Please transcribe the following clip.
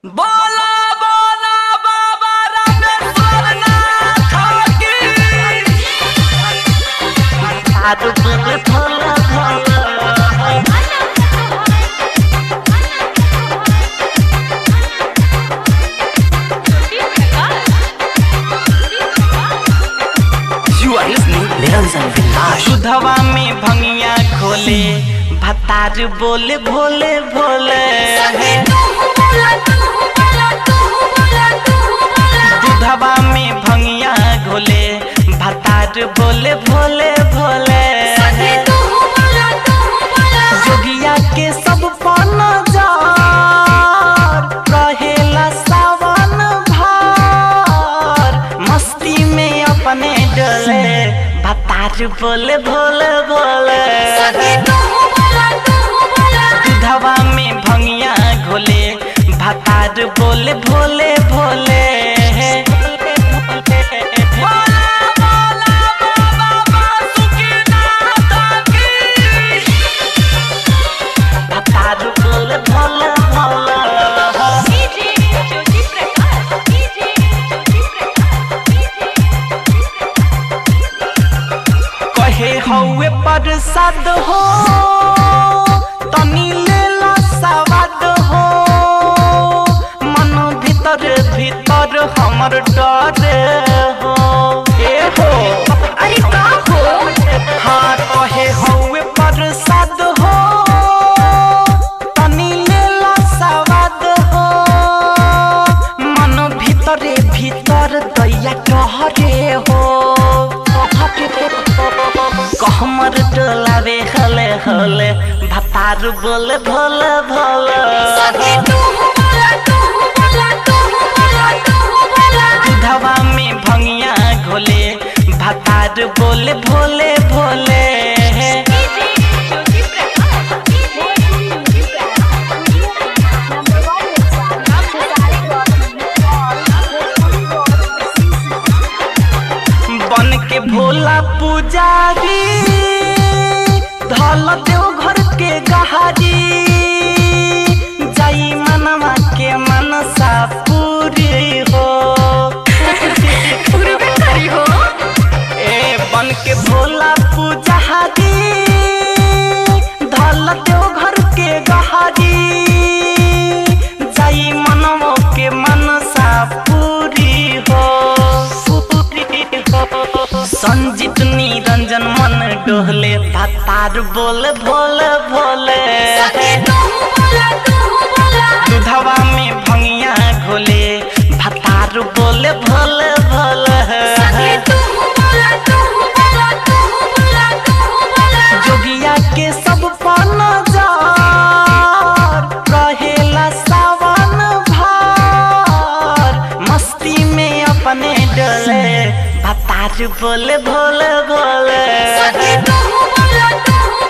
बोला बोला बाबा रामेश्वर नाथ की You are listening Niranjan Village. सुधवा में भंगिया खोले भतार बोले भोले भोले दुधवा में भंगिया घोले भतार बोले भोले भोले जोगिया के सब पन जार रहेला सावन भार मस्ती में अपने डोले भतार बोले भोले भोले दुधवा में भंगिया घोले भतार बोले भोले भोले भतार बोले भोले भोले कहे हौवे प्रसाद हो तनी लेला सवाद हो मन भीतर भीतर हमर डर हो ए हो अरे का हो हाँ कहे हौवे प्रसाद हो तनी लेला सवाद हो मन भीतरे भीतर दैया कहरे हो कहमर टोलावे हले हले भतार बोले भोले भोले दुधवा में भंगिया घोले भतार बोले भोले भोले बन के भोला पुजारी धल देव घर के गहारी जाई मनवा के मनसा पूरी हो ए बन के भोला पुजारी धल देव घर के गहारी जाई मनवा के मनसा पूरी हो पूरी हो संजीत निरंजन मन डोहले भतार बोले भोले भोले दुधवा में भंगिया घोले भतार बोले भोले भोले जोगिया के सब पन जार रहेला सावन भार मस्ती में अपने डोले भतार बोले भोले भोले